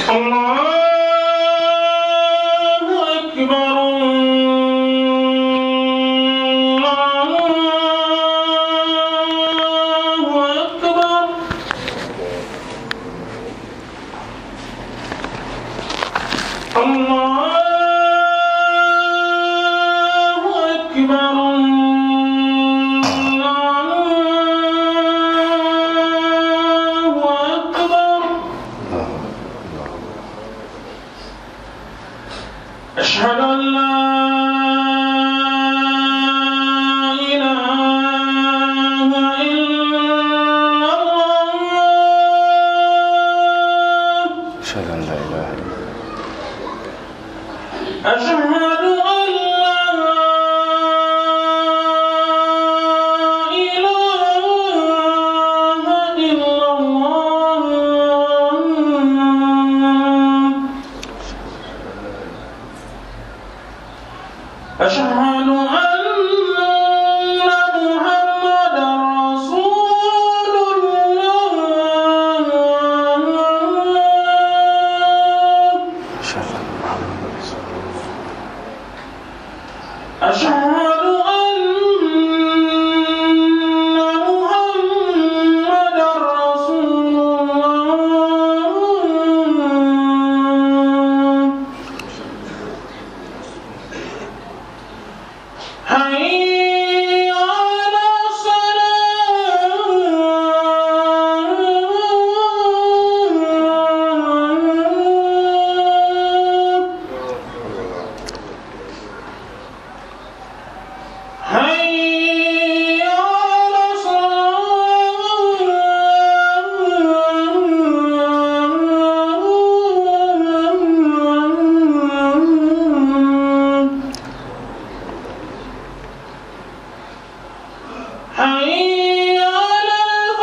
الله أكبر الله أكبر الله أكبر الله أكبر أشهد أن لا إله إلا الله أشهد أن لا إله إلا الله أشهد أن لا إله إلا الله أشهد أن محمدا رسول الله أشهد أن محمدا رسول الله أشهد أن محمدا رسول الله حي على الصلاة حي على الصلاة حي على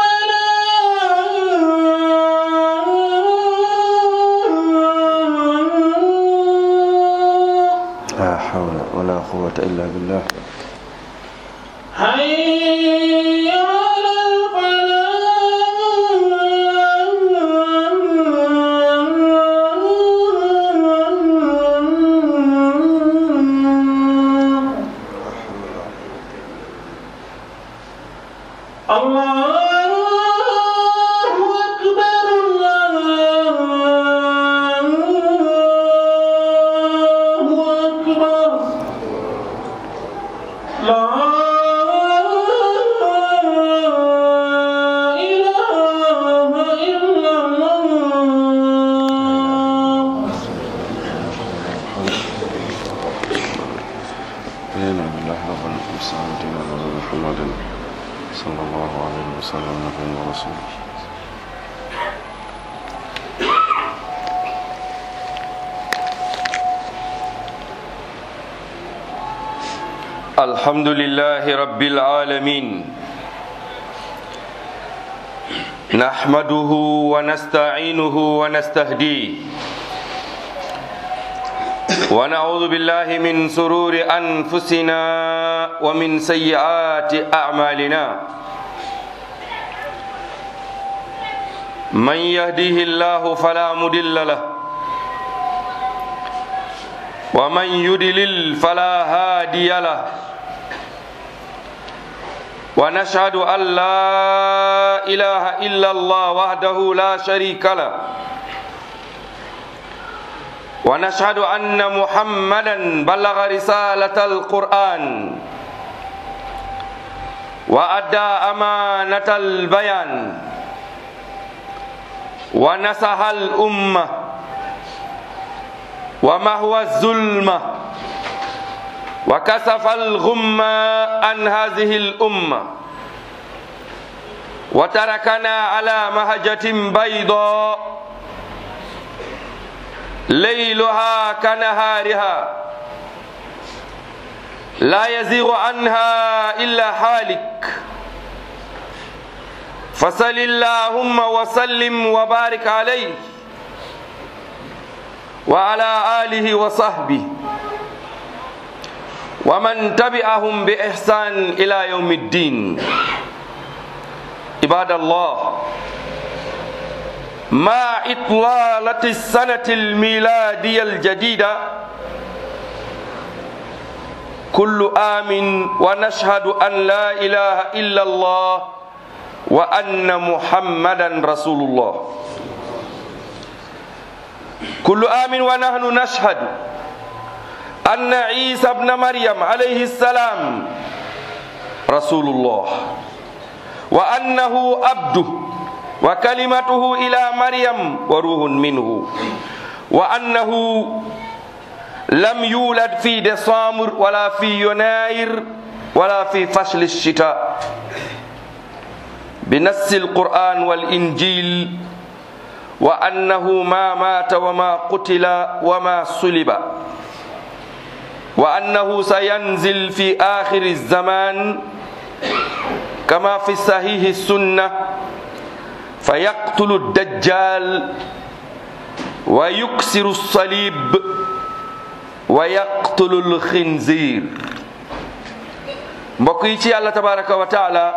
الفلاح لا حول ولا قوة إلا بالله حي على الفلاح الله أكبر الله أكبر لا إله إلا الله إنا بالله رب العالمين على محمد صلى الله عليه وسلم نبي ورسول الحمد لله رب العالمين نحمده ونستعينه ونستهديه ونعوذ بالله من سرور أنفسنا ومن سيئات أعمالنا من يهده الله فلا مضل له ومن يضلل فلا هادي له ونشهد أن لا إله إلا الله وحده لا شريك له ونشهد أن محمدا بلغ رسالة القرآن وأدى أمانة البيان ونصح الأمة ومهوى الظلمة وكسف الغمة عن هذه الأمة وتركنا على مهجة بيضاء ليلها كنهارها لا يزيغ عنها إلا حالك فصل اللهم وسلم وبارك عليه وعلى آله وصحبه ومن تبعهم بإحسان إلى يوم الدين عباد الله مع إطلالة السنة الميلادية الجديدة كل آم ونشهد أن لا إله إلا الله وأن محمدا رسول الله كل آم ونحن نشهد أن عيسى ابن مريم عليه السلام رسول الله وأنه عبده وكلمته إلى مريم وروح منه وأنه لم يولد في ديسمبر ولا في يناير ولا في فصل الشتاء بنص القرآن والإنجيل وأنه ما مات وما قتل وما صلب وأنه سينزل في آخر الزمان كما في صحيح السنة فيقتل الدجال ويكسر الصليب ويقتل الخنزير mbokk yi ci yàlla tabaraka wa taala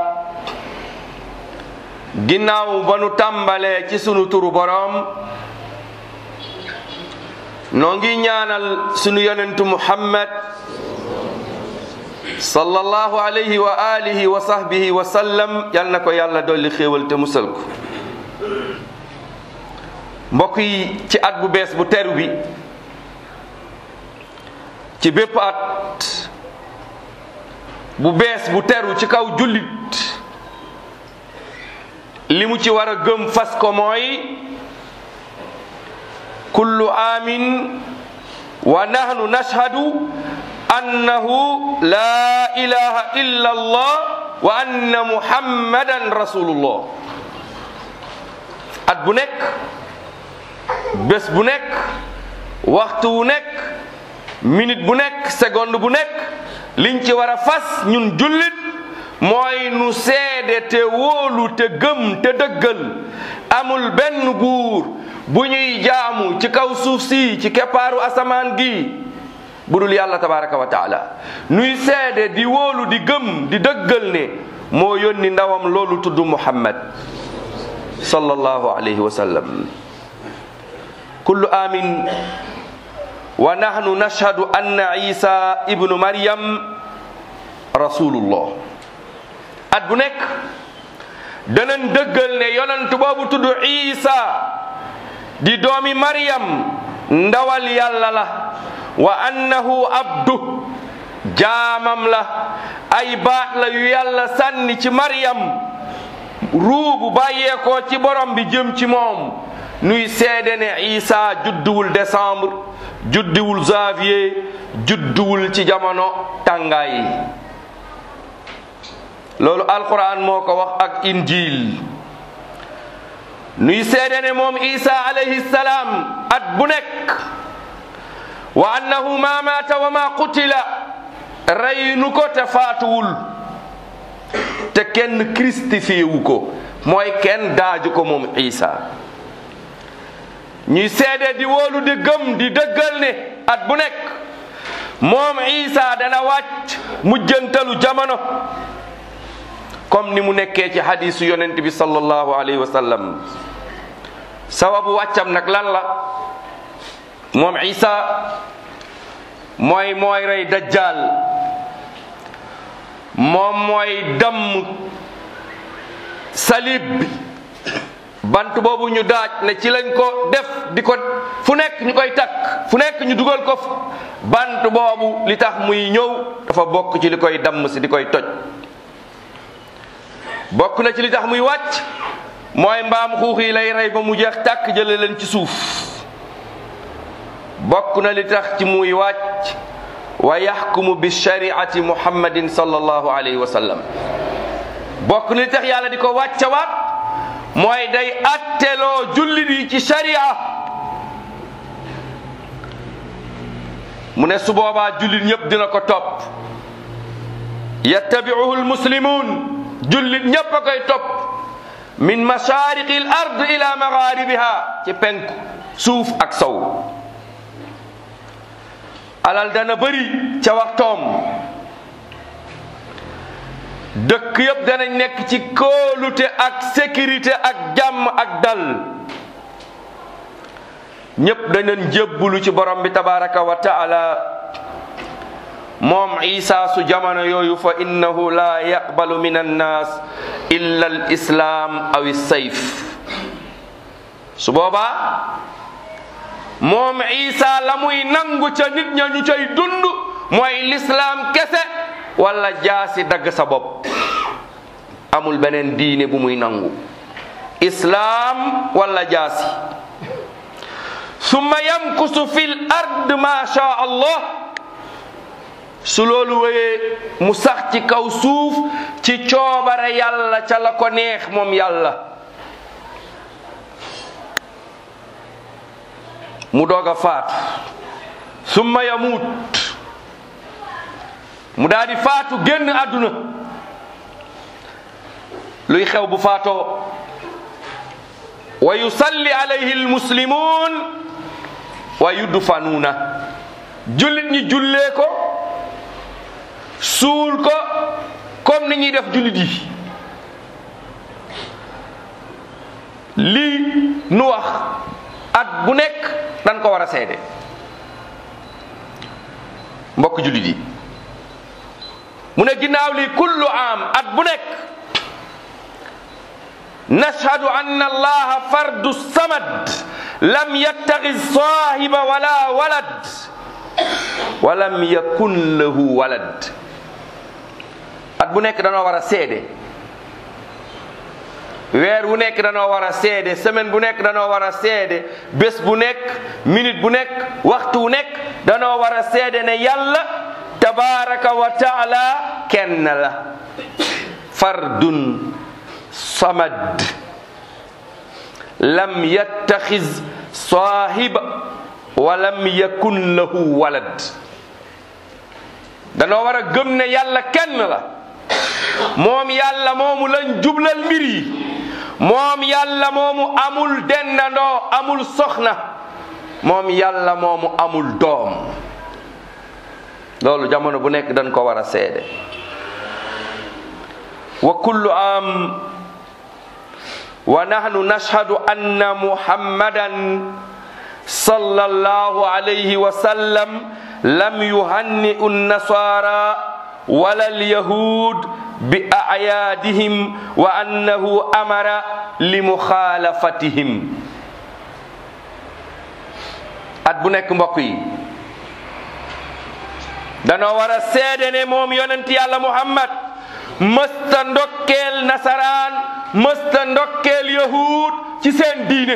ginnaaw ba nu tàmbalee ci sunu turu boroom noo ngi ñaanal sunu yonentu muhammad sallallahu alayhi wa alihi wa sahbihi wa sallam yal na ko yàlla dolli xéewal te musal ko mbokk yi ci at bu bees bu teru bi ci bépp at bu bees bu teru ci kaw jullit li mu ci war a gëm fas ko mooy kullu amin wa nahnu nashhadu annahu la ilaha illa allah wa anna muhammadan rasulullah at bu nekk bés bu nekk waxtu wu nekk minute bu nekk seconde bu nekk liñ ci war a fas ñun jullit mooy nu seede te wóolu te gëm te dëggal amul benn buur bu ñuy jaamu ci kaw suuf si ci keppaaru asamaan gi bu dul yàlla tabaraka wa taala nuy seede di wóolu di gëm di dëggal ne moo yónni ndawam loolu tudd muhammad sallallahu alayhi wa sallam kullu amin wa nahnu nashhadu anna isa ibnu maryam rasulullah at bu nekk danañ dëggal ne yonent boobu tudd isa di doomi maryam ndawal yàlla la wa annahu abdu jaamam la ay baat la yu yàlla sànni ci maryam ruubu bàyyeekoo ci borom bi jëm ci moom nuy seede ne isa judduwul décembre judduwul janvier judduwul ci jamono tàngaay loolu alquran moo ko wax ak injil nuy seede ne moom isa alayhi salaam at bu nekk wa annahu ma maata wa ma qutila reynu ko te faatuwul te kenn christifié wu ko mooy kenn daaju ko moom isa ñuy seede di wóolu di gëm di dëggal ne at bu nekk moom isa dana wàcc mujjantalu jamono comme ni mu nekkee ci hadisu yonent bi sallallahu alayhi wa sallam sababu wàccam nag lan la moom isa mooy mooy rey dajjal moom mooy damm salib bi bant boobu ñu daaj ne ci lañ ko def di ko fu nekk ñu koy takk fu nekk ñu dugal ko bant boobu li tax muy ñëw dafa bokk ci li koy damm si di koy toj bokk na ci li tax muy wàcc mooy mbaam xuux yi lay rey ba mu jeex tàkk jële leen ci suuf bokk na li tax ci muy wàcc wa yaxkumu bi shariati muhammadin sallallahu alayhi wa sallam bokk na li tax yàlla di ko wàccawaat mooy day atteloo jullit yi ci sharia mu ne su boobaa jullit ñëpp dina ko topp yattabiuhu almuslimun jullit ñëpp a koy topp min mashariqi al ard ila magharibiha ci penku suuf ak sow alal dana bëri ca waxtoom dëkk yëpp danañ nekk ci kóolute ak sécurité ak jàmm ak dal ñépp dañu jébbulu ci borom bi tabaraka wa taala moom isa su jamono yooyu fa innahu la yaqbalu min annas illa al islam aw sayf su boobaa moom isa la muy nangu ca nit ña ñu cay dund mooy lislaam kese wala jaasi dagg sa bopp amul beneen diine bu muy nangu islaam wala jaasi summa yamkusu fil ard ma sha allah su loolu wéyee mu sax ci kaw suuf ci coobare yàlla ca la ko neex moom yàlla mu doog a faatu summa yamuut mu daal di faatu génn àdduna luy xew bu faatoo wa yusalli alayhi almuslimun wa yudfanuuna jullit ñi jullee ko suul ko comme ni ñuy def jullit yi lii nu wax at bu nekk dañ ko war a seede mbokk jullit yi mu ne ginnaaw lii kullu am at bu nekk nashhadu anna allaha fardu samad lam yattaxid saahiba wala walad wa lam yakun lahu walad at bu nekk danoo war a seede weer bu nekk danoo war a seede semaine bu nekk danoo war a seede bés bu nekk minute bu nekk waxtu bu nekk danoo war a seede ne yàlla tabaraka wa taala kenn la fardun samad lam yattaxiz saahiba wa lam yakun lahu walad danoo war a gëm ne yàlla kenn la moom yàlla moomu lañ jublal mbir yi moom yàlla moomu amul dendandoo amul soxna moom yàlla moomu amul doom loolu jamono bu nekk dañ ko war a seede wa kullu am wa nahnu nashhadu anna muhammadan sallallahu alayhi wa sallam lam yuhanni'u an-nasara wala al-yahud bi a'yadihim wa annahu amara li mukhalafatihim at bu nekk mbokk yi danoo war a seede ne moom yonent yàlla muhammad mësta ndokkeel nasaraan mësta ndokkeel yahud ci seen diine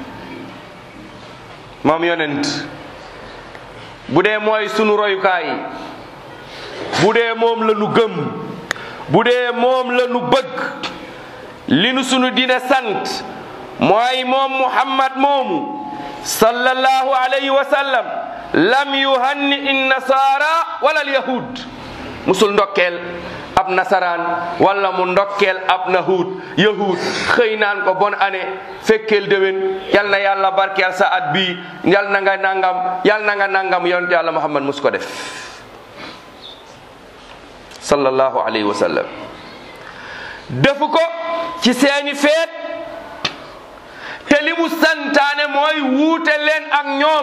moom yonent bu dee mooy sunu royukaay bu dee moom la nu gëm bu dee moom la nu bëgg li nu sunu diine sant mooy moom muhammad moomu sallallahu alayhi wa sallam lam yuhanni in nasara wala al yahud musul ndokkeel ab nasaraan wala mu ndokkeel ab nahud yahud xëy naan ko bonne année fekkeel déwén yal na yàlla barkeel sa at bii yal na nga nangam yal na nga nangam yonent yàlla muhammad mus ko def sallallahu alayhi wa sallam defu ko ci seeni feet te li mu santaane mooy wuute leen ak ñoom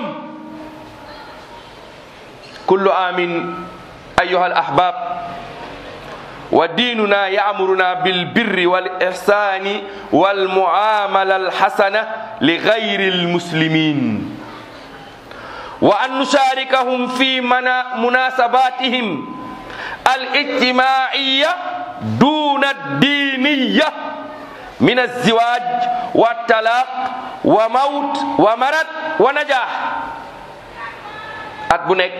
kullu amin ayuha al ahbab wa diinuna yaamuruna bilbirri wal ihsani wal muamala alxasana li gayri almuslimin wa an nusharikahum fi mana munasabatihim الاجتماعية دون الدينية من الزواج والطلاق وموت ومرض ونجاح at bu nekk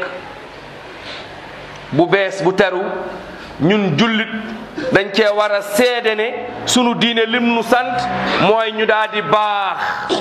bu bees bu teru ñun jullit dañ cee war a seede ne sunu diine lim nu sant mooy ñu daal di baax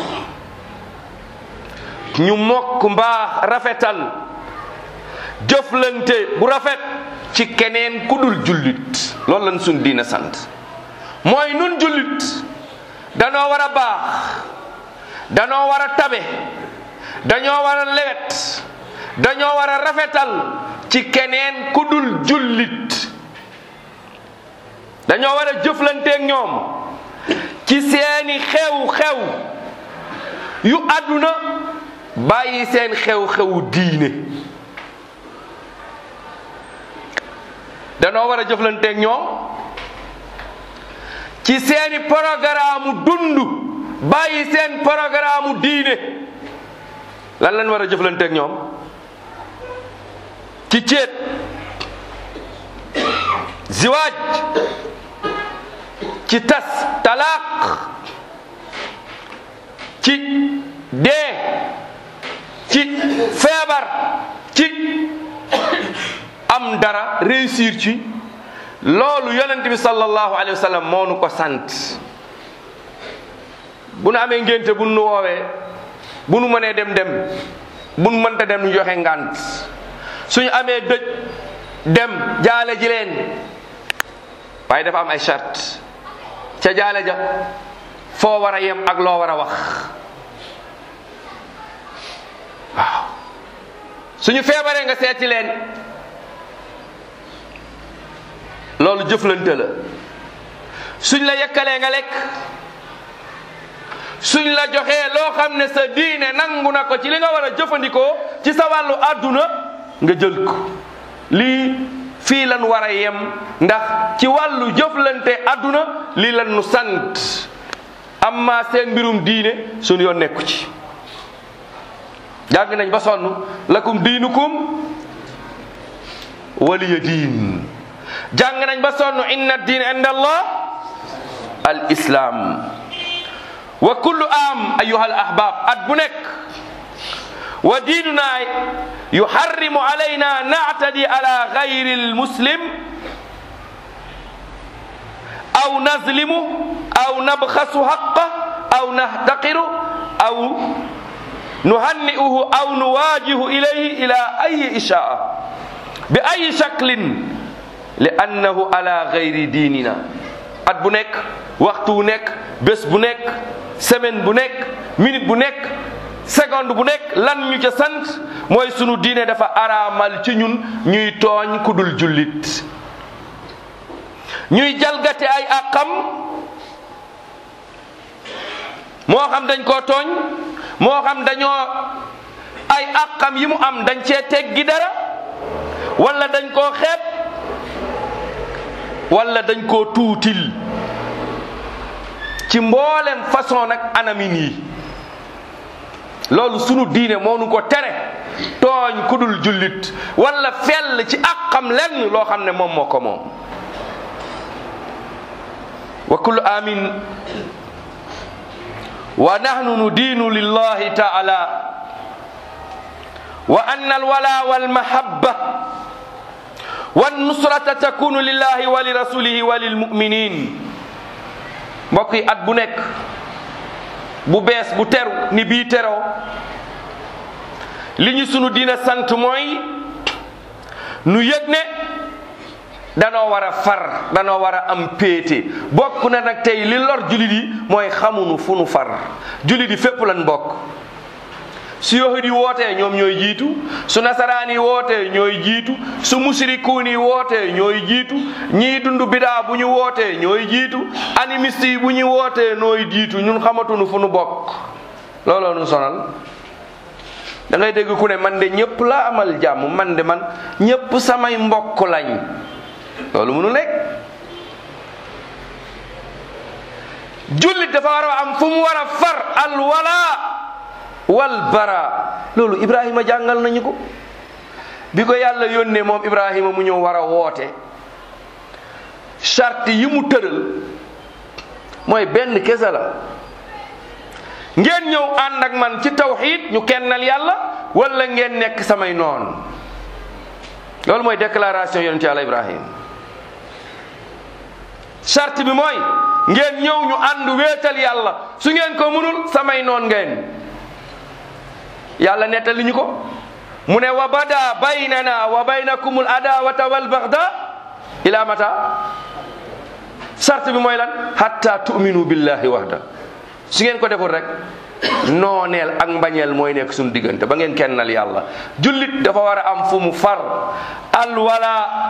ñu mokk mbaax rafetal jëflante bu rafet ci keneen ku dul jullit loolu lañ suñ diina sant mooy nun jullit danoo war a baax danoo war a tabe dañoo war a lewet dañoo war a rafetal ci keneen ku dul jullit dañoo war a jëflanteeg ñoom ci seeni xew-xew yu àdduna bàyyi seen xew-xewu diine danoo war a jëflanteeg ñoom ci seeni programme dund bàyyi seen programme diine lan lañ war a jëflanteeg ñoom ci céet ziwaaj ci tas talaaq ci dee ci feebar ci am dara réussir ci loolu yonent bi sallallahu alayhi wa sallam moo nu ko sant bu nu amee ngénte bu nu woowee bu nu mënee dem dem bu nu mënta dem nu joxe ngànt suñu amee dëj dem jaale ji leen waaye dafa am ay charte ca jaale ja foo war a yem ak loo war a wax waaw suñu feebaree nga seeti leen loolu jëflante la suñ la yekkalee nga lekk suñ la joxee loo xam ne sa diine nangu na ko ci li nga war a jëfandikoo ci sa wàllu àdduna nga jël ko lii fii lan war a yem ndax ci wàllu jëflante àdduna lii lan nu sant amma seen mbirum diine suñu yoon nekku ci jàng nañ ba sonn lakum diinukum waliya diin jàng nañ ba sonn inna diin inda allah al islam wa kullu am ayuha al ahbab at bu nekk wa diinuna yuharrimu alayna naatadi ala gayri al muslim aw nazlimu aw nabxasu haqqa aw nahtaqiru aw nuhanni'uhu aw nuwajihu ilayhi ila ayi ishaa bi ayi shaklin li annahu ala gayri diinina at bu nekk waxtu bu nekk bés bu nekk semaine bu nekk minute bu nekk seconde bu nekk lan ñu ca sant mooy sunu diine dafa araamal ci ñun ñuy tooñ ku dul jullit ñuy jalgate ay àqam moo xam dañ koo tooñ moo xam dañoo ay àqam yi mu am dañ cee teggi dara wala dañ koo xeeb wala dañ koo tuutil ci mboolem façon nag anamin yi loolu sunu diine moo nu ko tere tooñ ku dul jullit wala fell ci àqam lenn loo xam ne moom moo ko moom wa kullu amin wa nahnu nudiinu lillahi taala wa anna alwala walmahabba wannusrata takunu lillahi wa li rasulihi wa lilmuminin mbokk yi at bu nekk bu bees bu teru ni bii teroo li ñu sunu diina sant mooy nu yëg ne danoo war a far danoo war a am péete bokk na nag tey li lor julit yi mooy xamunu fu nu far julit yi fépp lan bokk su yahud yi wootee ñoom ñooy jiitu su nasaraan yi wootee ñooy jiitu su musrikuun yi wootee ñooy jiitu ñii dund bidaa bu ñu wootee ñooy jiitu animiste yi bu ñu wootee nooy jiitu ñun xamatunu fu nu bokk looloo nu sonal da ngay dégg ku ne man de ñëpp la amal jàmm man de man ñëpp samay mbokk lañ loolu mënu nekk jullit dafa war a am fu mu war a far al wala wal bara loolu Ibrahima jàngal nañu ko bi ko yàlla yónnee moom Ibrahima mu ñëw war a woote charte yi mu tëral mooy benn kese la ngeen ñëw ànd ak man ci tawxiid ñu kennal yàlla wala ngeen nekk samay noon loolu mooy déclaration yonent yàlla Ibrahim charte bi mooy ngeen ñëw ñu ànd wéetal yàlla su ngeen ko mënul samay noon ngeen yàlla nettali ñu ko mu ne wa bada baynana wa baynakumul adawata wal bagda ila mata charte bi mooy lan hatta tu'minu billahi wahda su ngeen ko deful rek nooneel ak mbañeel mooy nekk suñu diggante ba ngeen kennal yàlla jullit dafa war a am fu mu far alwala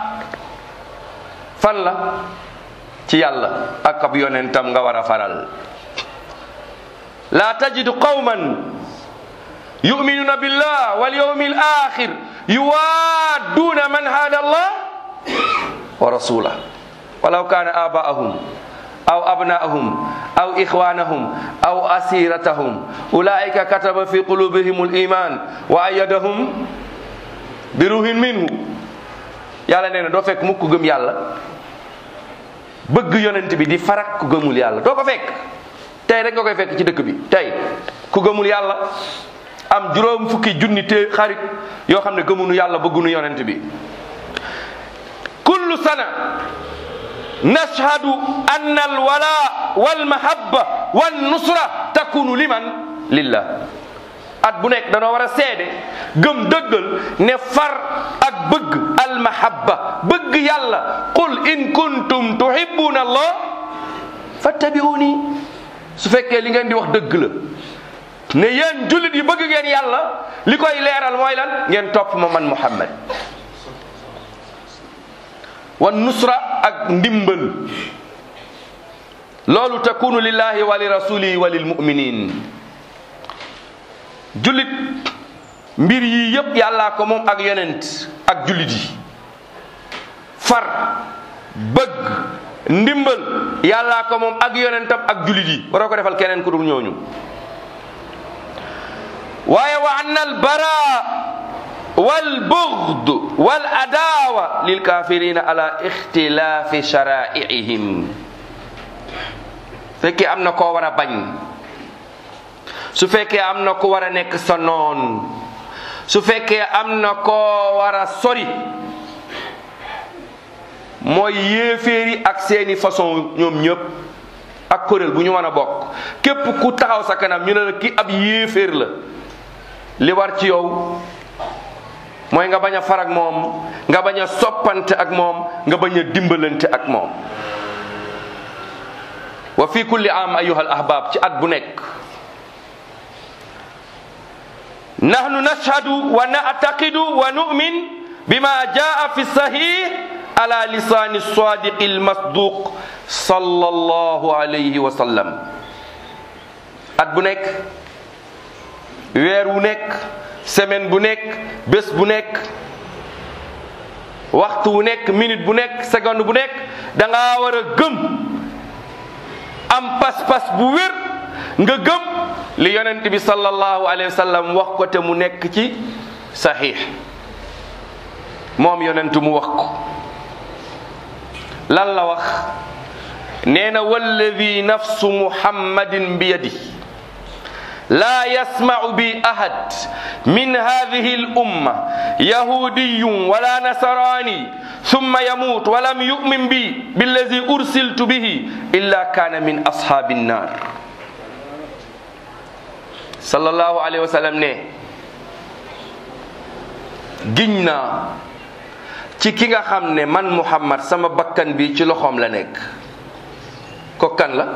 fan la ci yàlla ak ab yonentam nga war a faral la tajidu qawman yuminuna billah wal yawmi al akhir yuwaaduna man hada allah wa rasulah walaw kana abaahum aw abnaahum aw ixwanahum aw asiratahum ulaika kataba fi qulubihim al iman wa ayadahum bi ruhin minhu yàlla nee na doo fekk mukk ku gëm yàlla bëgg yonent bi di farak ku gëmul yàlla doo ko fekk tey rek nga koy fekk ci dëkk bi tey ku gëmul yàlla am juróom fukki junni te xarit yoo xam ne gëmunu yàlla bëggunu yonent bi kullu sana nashhadu anna alwala walmahabba wannusra takunu liman lillah at bu nekk danoo war a seede gëm dëggal ne far ak bëgg almahabba bëgg yàlla qul in kuntum tuhibbuna allah fattabi'uni su fekkee li ngeen di wax dëgg la ne yéen jullit yi bëgg ngeen yàlla li koy leeral mooy lan ngeen topp ma man muhammad wa nusra ak ndimbal loolu takunu lillahi wa li rasulihi wa lil muminin jullit mbir yi yépp yàllaa ko moom ak yonent ak jullit yi far bëgg ndimbal yàllaa ko moom ak yonentam ak jullit yi waroo ko defal keneen ku dul ñooñu waaye wa anna al bara wal bughd wal adawa lil kafirina ala ixtilaafi sharaa'ihim fekkee am na koo war a bañ su fekkee am na ku war a nekk sa noon su fekkee am na koo war a sori mooy yéeféeri ak seeni façon ñoom ñëpp ak kuréel bu ñu mën a bokk képp ku taxaw sa kanam ñu ne la ki ab yéeféer la li war ci yow mooy nga bañ a far ak moom nga bañ a soppante ak moom nga bañ a dimbalante ak moom wa fi kulli am ayuha al ahbab ci at bu nekk nahnu nashhadu wa na'taqidu wa nu'min bima jaa fi sahih ala lisani sadiq al masduq sallallahu alayhi wa sallam at bu nekk weer wu nekk semaine bu nekk bés bu nekk waxtu wu nekk minute bu nekk seconde bu nekk da nga war a gëm am pas-pas bu wér nga gëm li yonent bi sallallahu alayhi wa sallam wax ko te mu nekk ci saxiix moom yonent mu wax ko lan la wax nee na walladi nafsu muhammadin bi yadi لا يسمع بي أحد من هذه الأمة يهودي ولا نصراني ثم يموت ولم يؤمن بي بالذي أرسلت به إلا كان من أصحاب النار صلى الله عليه وسلم ne giñ naa ci ki nga xam ne man Muhammad sama bakkan bi ci loxoom la nekk ko kan la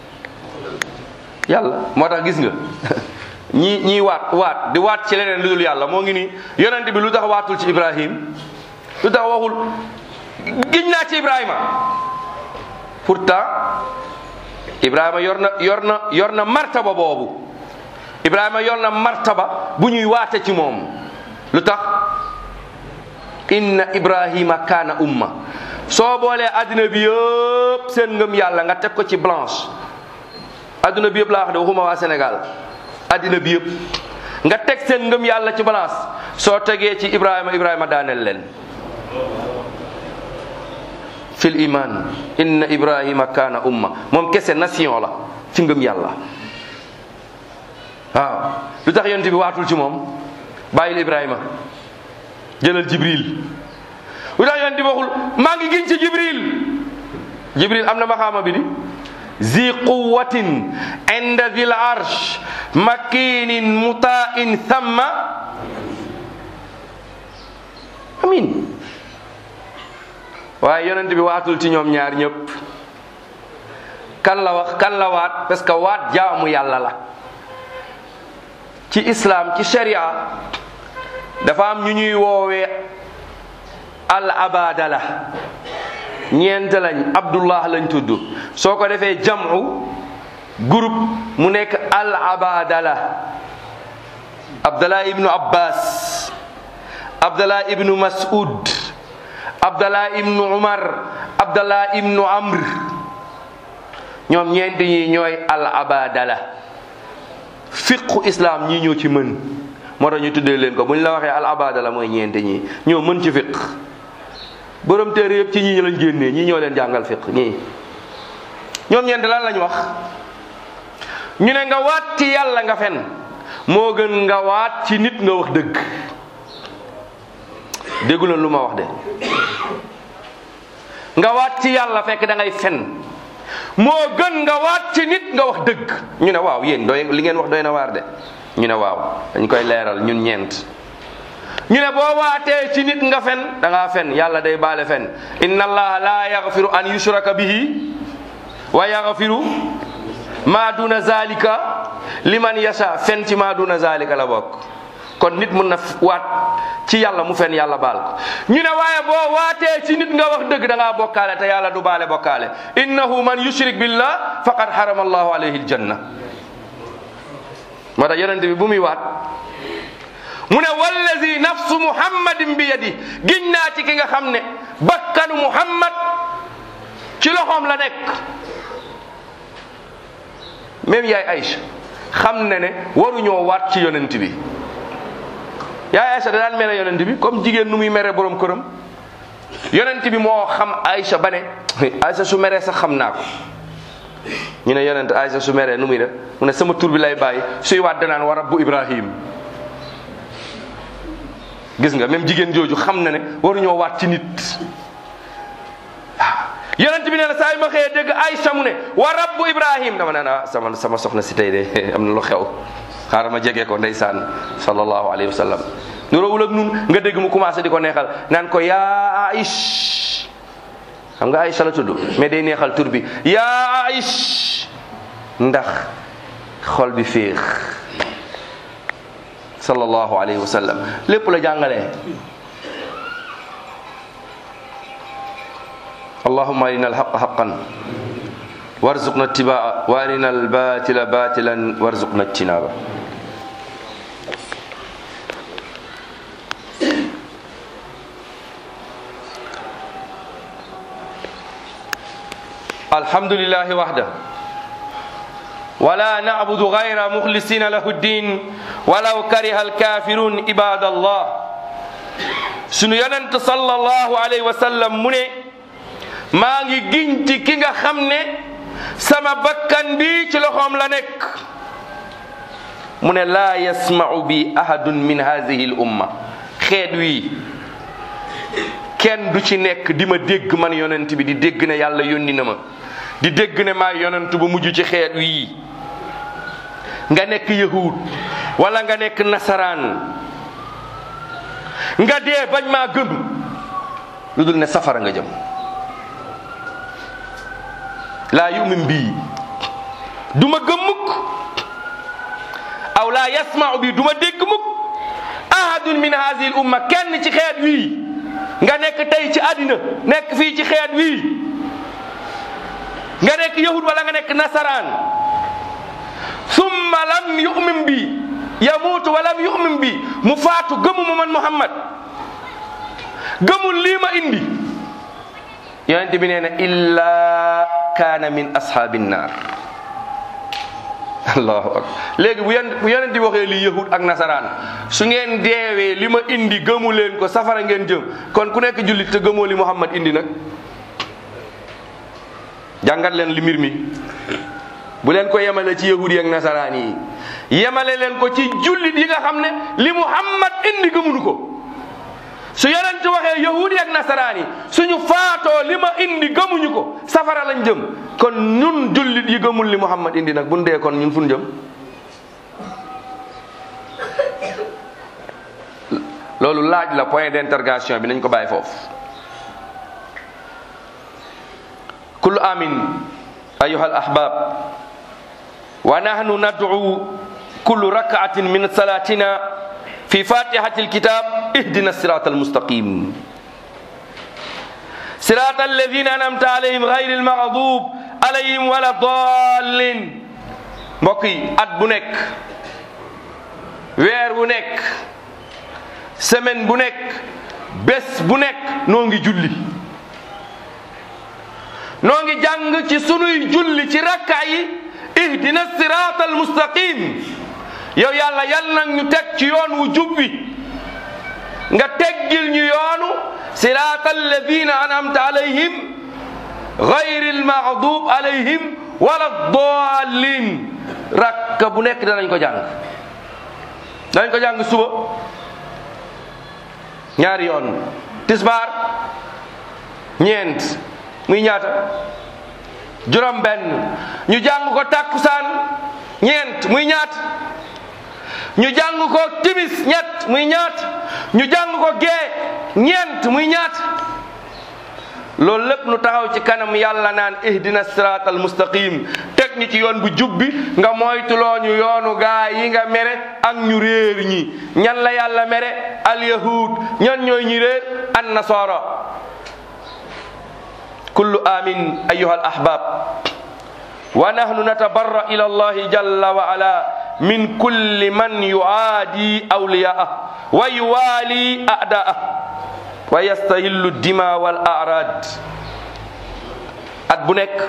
yàlla moo tax gis nga ñi ñiy waat waat di waat ci leneen lu dul yàlla moo ngi nii yonent bi lu tax waatul ci ibrahim lu tax waxul giñ naa ci ibrahima pourtant ibrahima yor na yor na yor na martaba boobu ibrahima yor na martaba bu ñuy waate ci moom lu tax inna ibrahima kaana umma soo boolee addina bi yëpp seen ngëm yàlla nga teg ko ci blanche adduna bi yëpp laa wax de waxuma waa Sénégal addina bi yëpp nga teg seen ngëm yàlla ci balance soo tegee ci Ibrahima Ibrahima daaneel leen fil iman inna Ibrahima kaana umma moom kese nation la ci ngëm yàlla waaw lu tax yonent bi waatul ci moom bàyyil Ibrahima jëlal Jibril lu tax yonent bi waxul maa ngi giñ ci Jibril Jibril am na maxaama bi di zi quwatin inda dil arsh makinin mutain thamma amin waaye yonent bi waatul ci ñoom ñaar ñëpp kan la wax kan la waat parce que waat jaamu yàlla la ci islam ci sharia dafa am ñu ñuy woowee al abadala ñeent lañ abdullah lañ tudd soo ko defee jamu groupe mu nekk al abadala abdallah ibnu abbas abdallah ibnu mas'ud abdallah ibnu umar abdallah ibnu amr ñoom ñeent ñi ñooy al abadala fiqu islam ñii ñoo ci mën moo tax ñu tuddee leen ko bu ñu la waxee al abadala mooy ñeent ñi ñoo mën ci fiq borom téere yëpp ci ñii lañ génnee ñii ñoo leen jàngal fiq ñii ñoom ñeent lan lañ wax ñu ne nga waat ci yàlla nga fen moo gën nga waat ci nit nga wax dëgg déggu leen lu ma wax de nga waat ci yàlla fekk da ngay fen moo gën nga waat ci nit nga wax dëgg ñu ne waaw yéen doy li ngeen wax doy na waar de ñu ne waaw dañ koy leeral ñun ñeent ñu ne boo waatee ci nit nga fen da ngaa fen yàlla day baale fen inna allaha la yaghfiru an yushraka bihi wa yaghfiru ma duna zalika liman yasha fen ci ma duna zalika la bokk kon nit mun na waat ci yàlla mu fen yàlla baal ko ñu ne waaye boo waatee ci nit nga wax dëgg da ngaa bokkaale te yàlla du baale bokkaale innahu man yushrik billah faqad harama allahu alayhi aljanna moo tax yonente bi bu muy waat mu ne wallazi nafsu muhammadin bi yadi giñ naa ci ki nga xam ne bakkanu muhammad ci loxoom la nekk même yaay Aïcha xam ne ne waruñoo waat ci yonent bi yaay Aïcha da daan mere yonent bi comme jigéen nu muy mere borom këram yonent bi moo xam Aïcha ba ne Aïcha su meree sax xam naa ko ñu ne yonent Aïcha su meree nu muy def mu ne sama tur bi lay bàyyi suy waat danaan wa rabbu Ibrahim gis nga même jigéen jooju xam na ne waruñoo waat ci nit yonent bi nee na saa yu ma xëyee dégg Aïcha mu ne wa rabbu Ibrahim dama ne ah sama sama soxna si tey de am na lu xew xaaral ma jege ko ndeysaan sallallahu alayhi wa sallam nuroowul ak nun nga dégg mu commencé di ko neexal naan ko yaa Aïch xam nga Aïcha la tudd mais day neexal tur bi yaa Aïch ndax xol bi féex sallallahu alayhi wa sallam lépp la jàngalee اللهم أرنا الحق حقا وارزقنا اتباعه وأرنا الباطل باطلا وارزقنا اجتنابه الحمد لله وحده ولا نعبد غير مخلصين له الدين ولو كره الكافرون عباد الله سنو يننت صلى الله عليه وسلم منه maa ngi giñ ci ki nga xam ne sama bakkan bi ci loxoom la nekk mu ne laa yasma'u bi ahadun min hadhihi l umma xeet wii kenn du ci nekk di ma dégg man yonent bi di dégg ne yàlla yónni na ma di dégg ne maa yonent ba mujj ci xeet wii nga nekk yahud wala nga nekk nasaraan nga dee bañ maa gëm lu dul ne safara nga jëm laa yumin bii du ma gëm mukk aw laa yasmau bi du ma dégg mukk ahadun min hadihi l umma kenn ci xeet wii nga nekk tey ci àddina nekk fii ci xeet wii nga nekk yahud wala nga nekk nasaraan summa lam yumin bi yamuutu wa lam yumin bi mu faatu gëmuma man muhammad gëmul lii ma indi yonent bi nee na illa kaana min ashaabin naar allahu akbar léegi bu yon bu yonent bi waxee li yahud ak nasaraan su ngeen deewee li ma indi gëmu leen ko safara ngeen jëm kon ku nekk jullit te gëmoo li muhammad indi nag jàngat leen li mbir mi bu leen ko yemale ci yahud yi ak nasaraan yi yemale leen ko ci jullit yi nga xam ne li muhammad indi gëmunu ko su yonent waxee yahudi ak nasaraan yi suñu faatoo li ma indi gëmuñu ko safara lañ jëm kon ñun jullit yi gëmul li muhammad indi nag buñ dee kon ñun fu ñu jëm loolu laaj la point d'interrogation bi nañ ko bàyyi foofu kullu amin ayuha al ahbab wa nahnu nad'u kullu rak'atin min salatina في فاتحة الكتاب اهدنا الصراط المستقيم صراط الذين أنعمت عليهم غير المغضوب عليهم ولا الضالين mbokk yi at bu nekk weer bu nekk semaine bu nekk bés bu nekk noo ngi julli noo ngi jàng ci sunuy julli ci rakka yi ihdina sirata almustaqim yow yàlla yal nag ñu teg ci yoon wu jub wi nga teggil ñu yoonu sirata alladina anamta alayhim gayri almaghdub alayhim wala dallin rakka bu nekk danañ ko jàng danañ ko jàng suba ñaari yoon tisbaar ñeent muy ñaata juróom benn ñu jàng ko takkusaan ñeent muy ñaat ñu jàng ko timis ñett muy ñaat ñu jàng ko gee ñeent muy ñaat loolu lépp nu taxaw ci kanam yàlla naan ihdina sirat al mustaqim teg ñu ci yoon bu jub bi nga moytuloo ñu yoonu gaa yi nga mere ak ñu réer ñi ñan la yàlla mere al yahud ñan ñooy ñi réer an nasara kullu amin ayuha al ahbab wa nahnu natabarra ila allahi jalla wa ala min kulli man yuaadi awliyaah wa yuwali a'daah wa yastahillu dima wal arad at bu nekk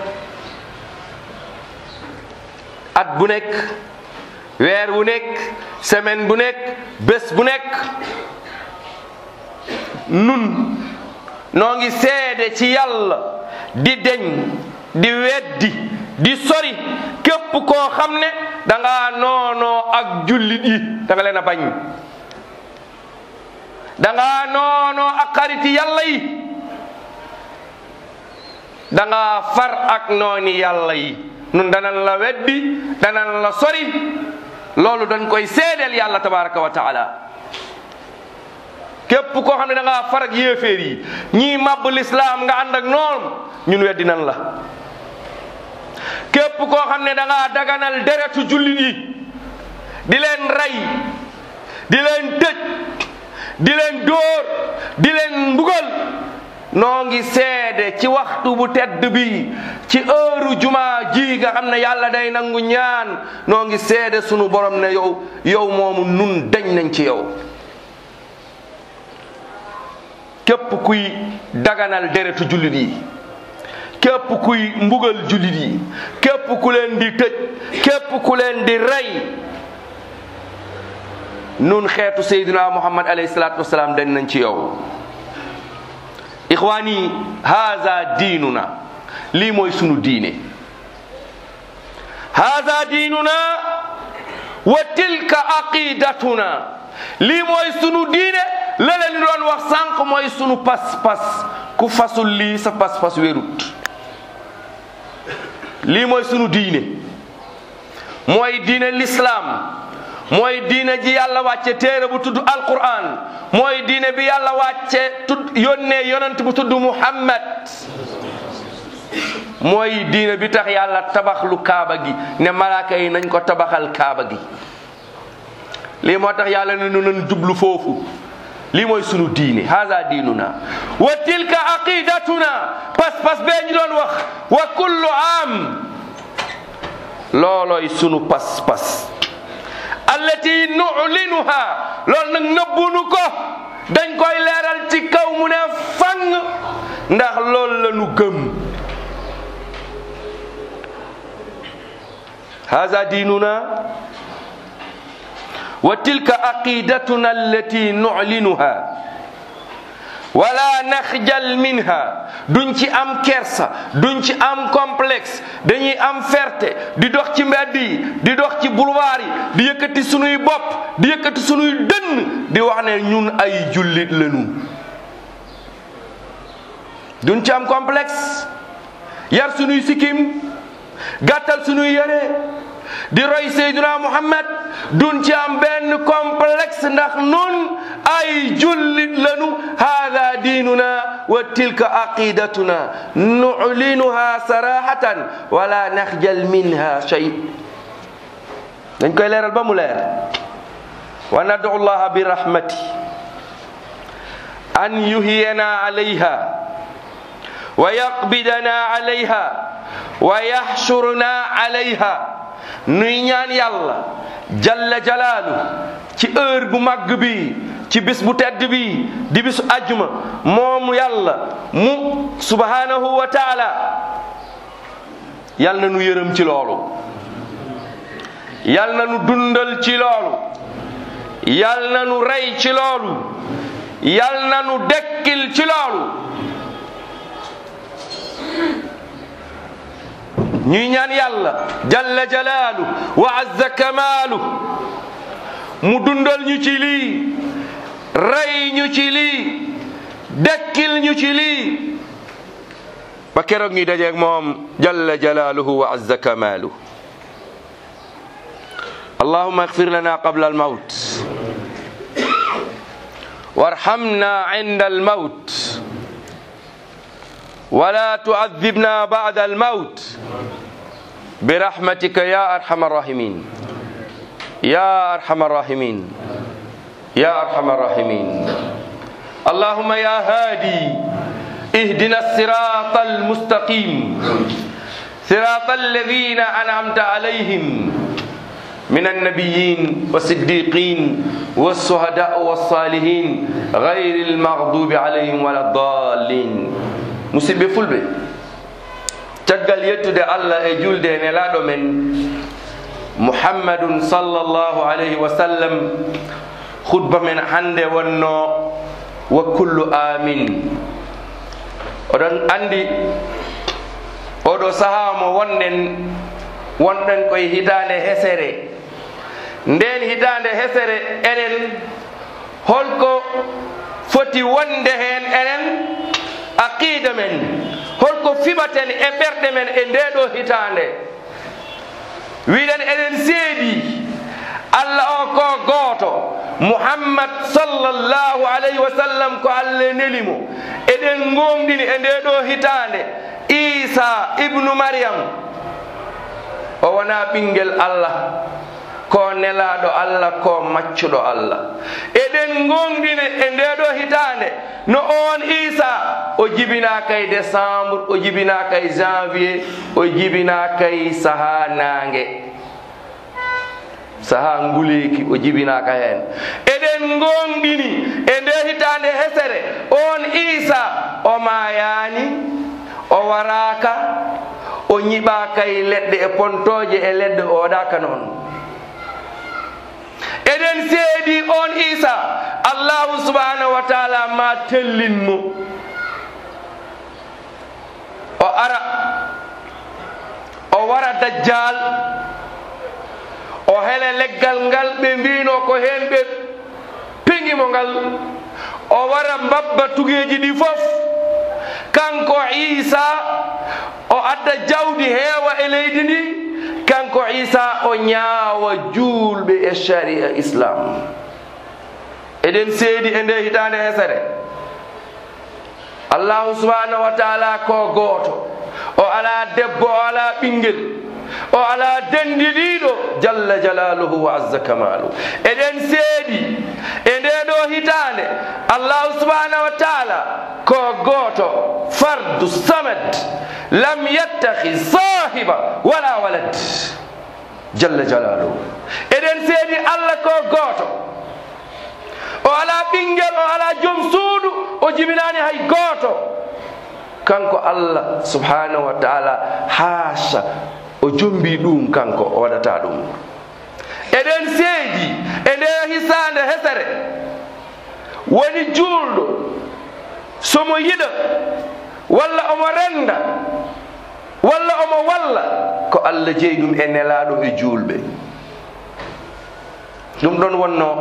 at bu nekk weer bu nekk semaine bu nekk bés bu nekk nun noo ngi seede ci yàlla di deñ di weddi di sori képp koo xam ne da ngaa noonoo ak jullit yi da nga leen a bañ da ngaa noonoo ak xariti yàlla yi da ngaa far ak nooni yàlla yi nun danan la weddi danan la sori loolu dañ koy seedeel yàlla tabaraka wa taala képp koo xam ne da ngaa far ak yéeféer yi ñii màbb lislaam nga ànd ak noonu ñun weddi nan la képp koo xam ne da ngaa daganal deretu jullit yi di leen rey di leen tëj di leen dóor di leen mbugal noo ngi seede ci waxtu bu tedd bi ci heure juma ji nga xam ne yàlla day nangu ñaan noo ngi seede sunu borom ne yow yow moomu nun dañ nañ ci yow képp kuy daganal deretu jullit yi képp kuy mbugal jullit yi képp ku leen di tëj képp ku leen di rey nun xeetu sayyidina muhammad alayhi salaatu wasalaam dañ nañ ci yow ixwaani haza diinuna lii mooy sunu diine haza diinuna wa tilka aqidatuna lii mooy sunu diine la leen doon wax sànq mooy sunu pas-pas ku fasul lii sa pas-pas wérut lii mooy sunu diine mooy diine lislaam mooy diine ji yàlla wàcce téere bu tudd alquran mooy diine bi yàlla wàcce tudd yónnee yonent bu tudd muhammad mooy diine bi tax yàlla tabax lu kaaba gi ne malaaka yi nañ ko tabaxal kaaba gi lii moo tax yàlla ne nu nañ jublu foofu lii mooy sunu diine haza diinuna wa tilka aqidatuna pas-pas bee ñu doon wax wa kullu am loolooy sunu pas-pas allati nu'linuha loolu nag nëbbunu ko dañ koy leeral ci kaw mu ne fang ndax loolu la nu gëm haza diinuna wa tilka aqidatuna allati nu'linuha wala naxjal minha duñ ci am kersa duñ ci am complexe dañuy am fierté di dox ci mbedd yi di dox ci boulevard yi di yëkkati sunuy bopp di yëkkati sunuy dënn di wax ne ñun ay jullit lañu duñ ci am complexe yar sunuy sikkim gàttal sunuy yére di roy Seydina Muhammad duñ ci am benn complexe ndax nun ay jullit lanu hada diinuna wa tilka aqidatuna nu'linuha sarahatan wala naxjal minha shay dañ koy leeral ba mu leer wa nadu llaha bi rahmati an yuhiyana alayha wa yaqbidana alayha wa yaxshurna alayha nuy ñaan yàlla jalla jalaalu ci heure bu màgg bi ci bis bu tedd bi di bisu ajjuma moom yàlla mu subhanahu wa taala yal na nu yërëm ci loolu yal na nu dundal ci loolu yal na nu rey ci loolu yal na nu dekkil ci loolu ñuy ñaan yàlla jalla jalaalu wa azza kamaalu mu dundal ñu ci lii rey ñu ci lii dekkil ñu ci lii ba keroog ñuy dajeeg moom jalla jalaaluhu wa azza kamaalu allahuma اغفر لنا قبل الموت وارحمنا عند الموت ولا تعذبنا بعد الموت برحمتك يا ارحم الراحمين يا ارحم الراحمين يا ارحم الراحمين اللهم يا هادي اهدنا الصراط المستقيم صراط الذين انعمت عليهم من النبيين والصديقين والشهداء والصالحين غير المغضوب عليهم ولا الضالين musidɓe fulɓe caggal yettude allah e julde e nelaɗo men muhammadun sallllahu alayhi wa sallam khutba men hande wonno wa kullu amin oɗon andi oɗo saaha mo wonɗen wonɗen koye hitande hesere nden hitande hesere enen holko foti wonde hen enen aqida men holko fiɓaten e ɓerɗe men e ndeɗo hitande wiɗen eɗen seedi allah o ko gooto muhammad sallllahu alayhi wa sallam ko allah nelimo eɗen gomɗini e ndeɗo hitande isa ibnu maryam o wona ɓinguel allah ko nelaɗo allah ko maccuɗo allah eɗen gonɗine e ndeɗo hitande no on isa o jibinaka e décembre o jibinaka e janvier o jibinaka e saaha nangue saaha nguleki o jibinaka hen eɗen gonɗini e nde hitande hesere on isa o mayani o waraka o ñiɓaka e leɗɗe e pontoje e leɗɗe o waɗaka noon eɗen seedi on isa allahu subhanahu wa taala ma tellinmo o ara o wara dajjal o hele leggal ngal ɓe mbino ko hen ɓe peŋimo ngal o wara mbabba tugeji ɗi fof kanko isa o adda jawdi heewa e leydi ndi kanko isa o ñaawa juulɓe e sharia islam eɗen seedi e nde hitande hesere allahu subhanahu wa taala ko gooto o ala debbo o ala ɓinguel o ala dendiɗiɗo jalla jalaluhu wa azza kamalu eɗen seedi e ndeɗo hitande allahu subhanahu wa taala ko gooto fardu samad lam yattahi sahiba wala walad jalla jalaluhu eɗen seedi allah ko gooto o ala ɓinguel o ala joom suudu o jibinani hay gooto kanko allah subhanahu wa taala haasa o jombi ɗum kanko o waɗata ɗum eɗen seedi e nde hisande hesere woni juulɗo somo yiɗa walla omo renda walla omo walla ko allah jeeyi ɗum e nelaɗo e juulɓe ɗum ɗon wonno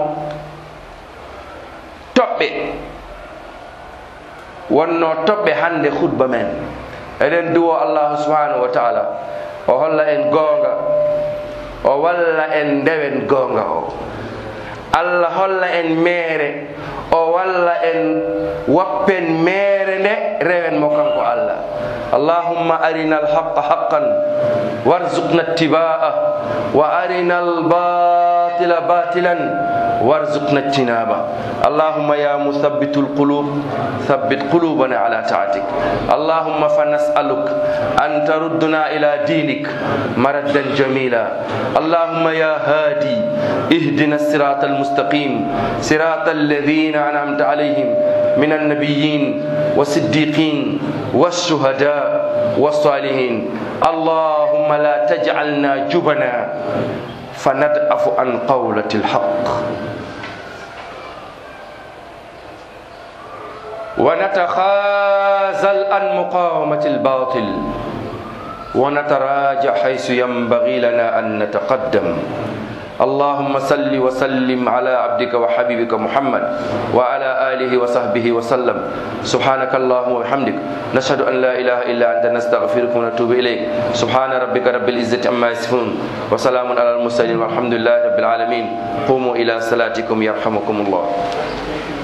toɓɓe wonno toɓɓe hande hutba men eɗen duwo allahu subhanahu wa taala o holla en goonga o walla en ndewen goonga o allah holla en meere o walla en wappen meere nde rewen mo kanko allah allahumma arina alhaqa haqan warzuqna ittibaa wa arina albatila الباطل باطلا وارزقنا اجتنابه اللهم يا مثبت القلوب ثبت قلوبنا على طاعتك اللهم فنسألك أن تردنا إلى دينك مردا جميلا اللهم يا هادي اهدنا الصراط المستقيم صراط الذين أنعمت عليهم من النبيين والصديقين والشهداء والصالحين اللهم لا تجعلنا جبنا فندأف عن قولة الحق ونتخاذل عن مقاومة الباطل ونتراجع حيث ينبغي لنا أن نتقدم اللهم صل وسلم على عبدك وحبيبك محمد وعلى آله وصحبه وسلم سبحانك اللهم وبحمدك نشهد أن لا إله إلا أنت نستغفرك ونتوب إليك سبحان ربك رب العزة عما يصفون وسلام على المرسلين والحمد لله رب العالمين قوموا إلى صلاتكم يرحمكم الله